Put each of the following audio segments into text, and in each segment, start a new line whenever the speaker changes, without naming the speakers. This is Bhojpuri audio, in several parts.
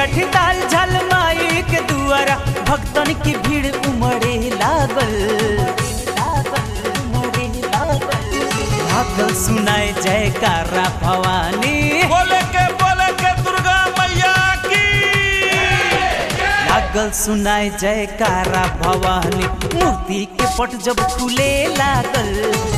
कठी ताल झल माई के दुआरा भक्तन की भीड़ उमड़े लागल लागल सुनाए जयकारा भवानी
बोले के बोले के दुर्गा मैया की
लागल सुनाए जयकारा भवानी मूर्ति के पट जब खुले लागल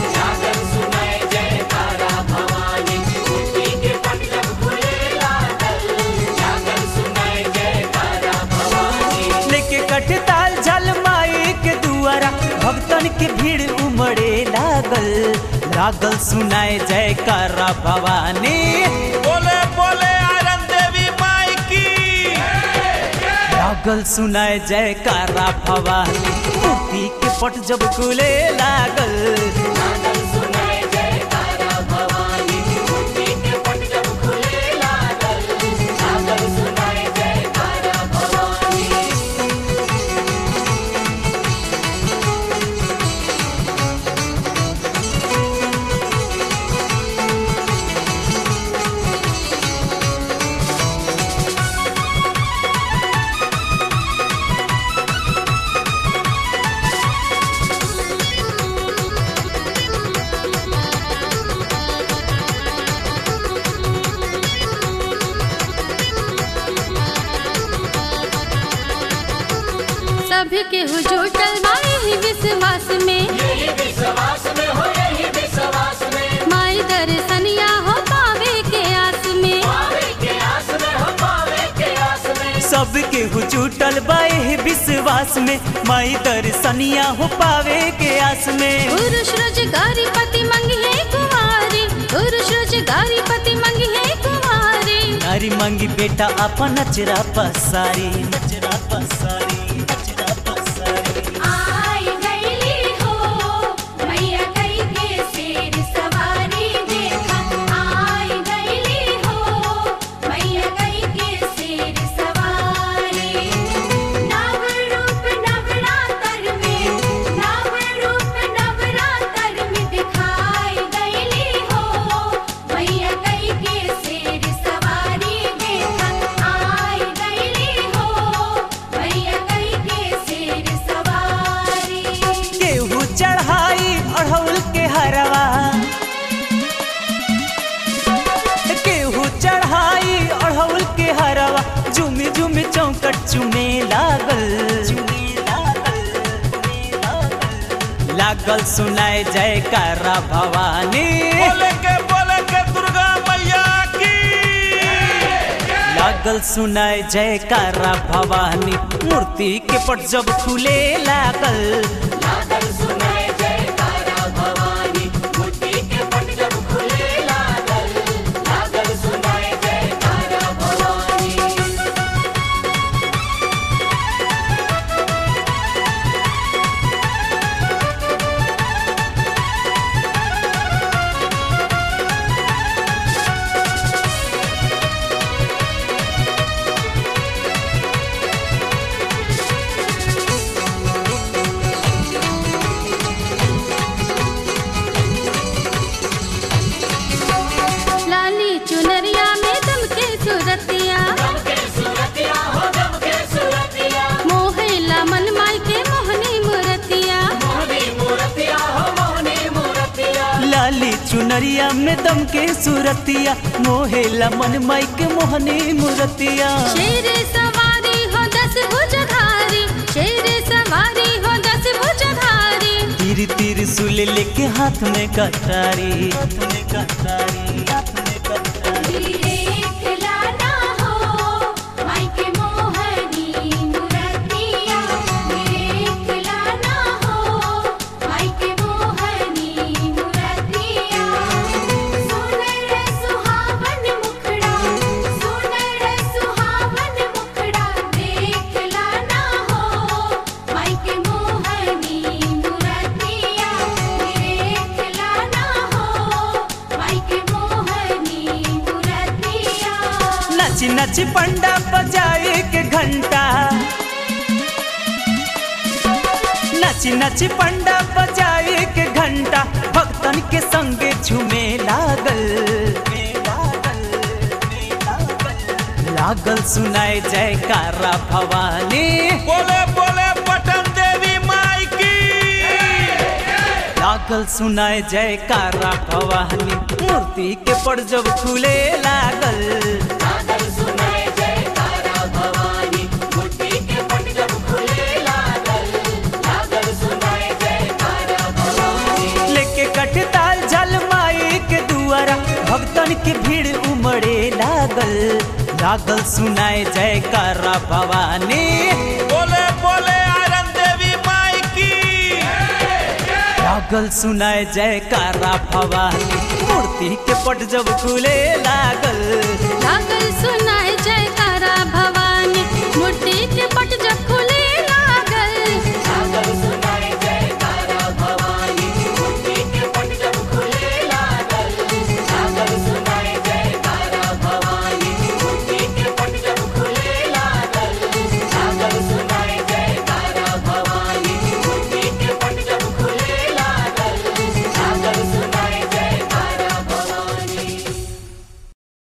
लेके कटताल झल माई के दुआरा भक्तन के भीड़ उमड़े लागल लागल सुनाए जयकारा भवानी
बोले बोले आयरन देवी माई की
लागल सुनाए जयकारा भवानी मूर्ति के पट जब खुले लागल
सभी के हुजूटल माई ही विश्वास में माई दर्शनिया हो पावे के आस में
सबके हुचूटल बाए विश्वास में माई दर्शनिया हो पावे के आस में
पुरुष रोजगारी पति मंगी है कुमारी पुरुष रोजगारी पति मंगी है कुमारी
नारी मांगी बेटा अपन नचरा पसारी नचरा पसारी नचरा पसारी
आई गईली हो मैया कई के शेर सवारी देखा आई गईली हो मैया कई के शेर सवारी नव रूप नवरात्र में नव रूप नवरात्र में दिखाई गईली हो मैया कई के शेर सवारी देखा आई गईली हो मैया कई के शेर सवारी
केहू चढ़ाई अढ़ौल के हरवा केहू चढ़ाई अढ़ौल के हरवा झुमी झुमी चौकट चुमे लागल लागल सुनाए जयकारा भवानी
बोले के बोले के दुर्गा मैया की
लागल सुनाए जयकारा भवानी मूर्ति के पट जब खुले लागल
लाली चुनरिया में दम के सूरतिया मोहिला मन माई के मोहनी मूर्तिया
लाली चुनरिया में दम के सूरतिया मोहेला मन माई के मोहनी मूर्तिया
शेर सवारी हो दस भुजधारी शेर सवारी हो दस भुजधारी
तीर तीर सुल लेके हाथ में कटारी हाथ में कटारी हाथ में कटारी
देखला ना हो माई के मोहनी मूर्तिया देखला ना हो माई के मोहनी मूर्तिया सुनर सुहावन मुखड़ा सुनर सुहावन मुखड़ा देखला ना हो माई के मोहनी मूर्तिया देखला ना हो माई के मोहनी मूर्तिया
नच नच पंडा बजाए के घंटा नच नच पंडा बजाए के घंटा भक्तन के संगे झूमे लागल लागल सुनाए जयकारा भवानी
बोले बोले पटन देवी माई की
लागल सुनाए जयकारा भवानी मूर्ति के पड़ जब खुले लागल लेके कटताल जल माई के दुआरा भक्तन के भीड़ उमड़े लागल लागल सुनाए जयकारा भवानी
बोले बोले आयरन देवी माई की
लागल सुनाए जयकारा भवानी मूर्ति के पट जब खुले लागल
लागल सुनाए जयकारा भवानी मूर्ति के